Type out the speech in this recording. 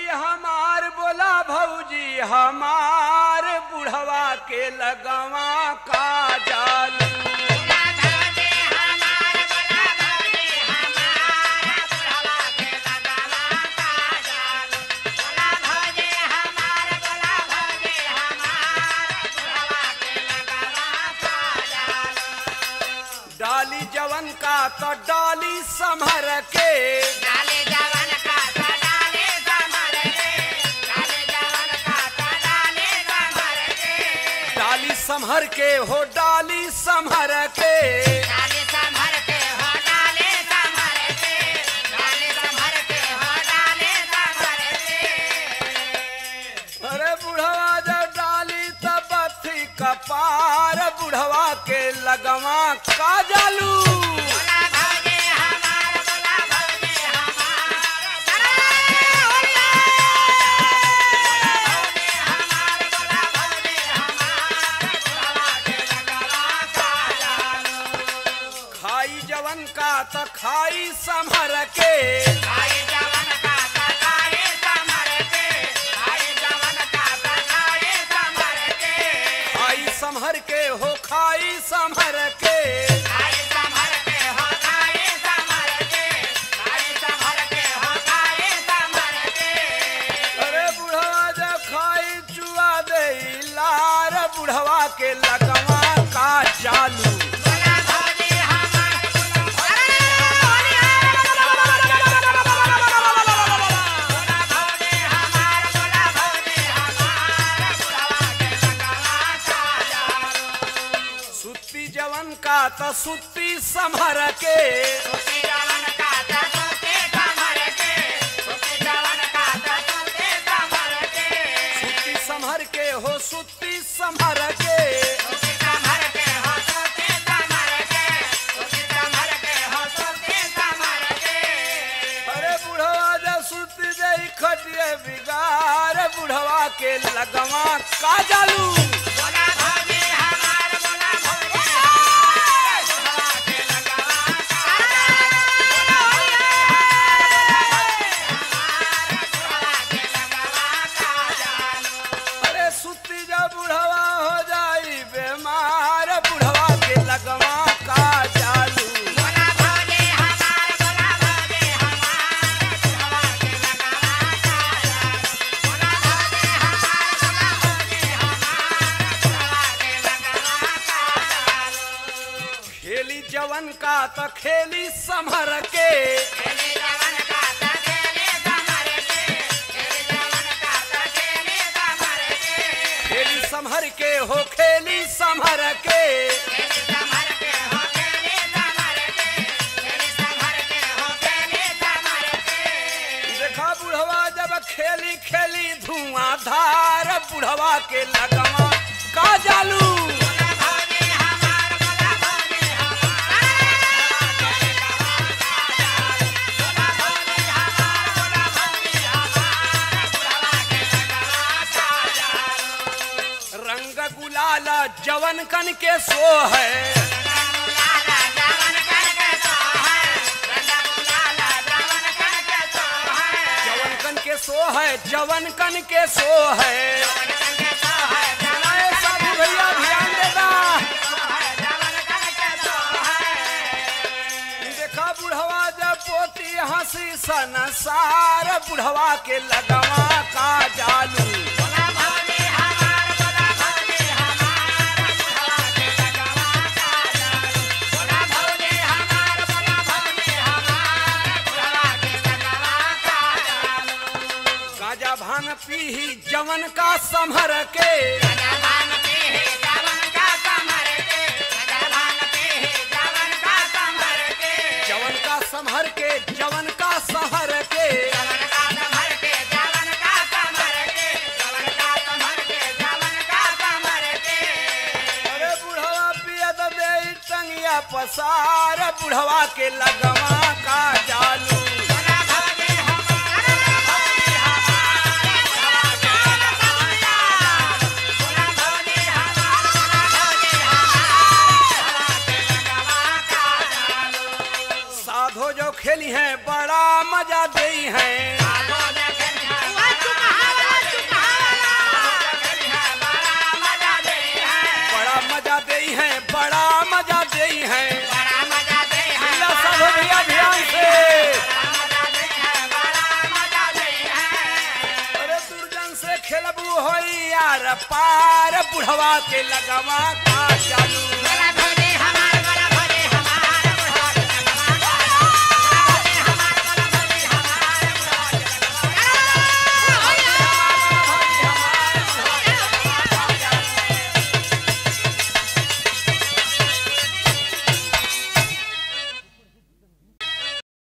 हमार बोला भौजी हमार बुढ़वा के लगवा का जालू डाली जवन का तो डाली संभर के डाली संभर के हो डाली संभर के अरे बुढ़वा जब डाली तब बत्ती कपार बुढ़वा के लगवा का जालू खाई जवन का तो खाई संभर के खाई संभर के हो खाई संभर के अरे बुढ़वा जब खाई चुआ दे लार बुढ़वा के लगवा का चालू सुत्ती जवन का तो सुत्ती संभर के सुत्ती संभर के हो सुत्ती संभर के अरे बुढ़वा जब सुत्ती दे खटिए बिगार बुढ़वा के लगवा का जालू अरे सुत्ती जब बुढ़वा हो जाई बीमार बुढ़वा के लगवा का जालू खेली जवन का तो खेली संभर के खेली संभर के हो खेली संभर के देखा बुढ़वा जब खेली खेली धुआंधार बुढ़वा के लगवा का जालू रंग गुलाल जवन कन के सो है जवन कन के सो है जवन कन के सो है अरे साधु भैया ध्यान देना देखा बुढ़वा जब पोती हंसी सनसार बुढ़वा के लगवा का जालू गाजा भान पीही जवन का संभर के जवन का संभर के जवन का सहर के अरे बुढ़वा पिया तो दे टंगिया पसार बुढ़वा के लगवा का जालू साधो जो खेली है बड़ा मजा दे है पार बुढ़वा के लगवा का चालू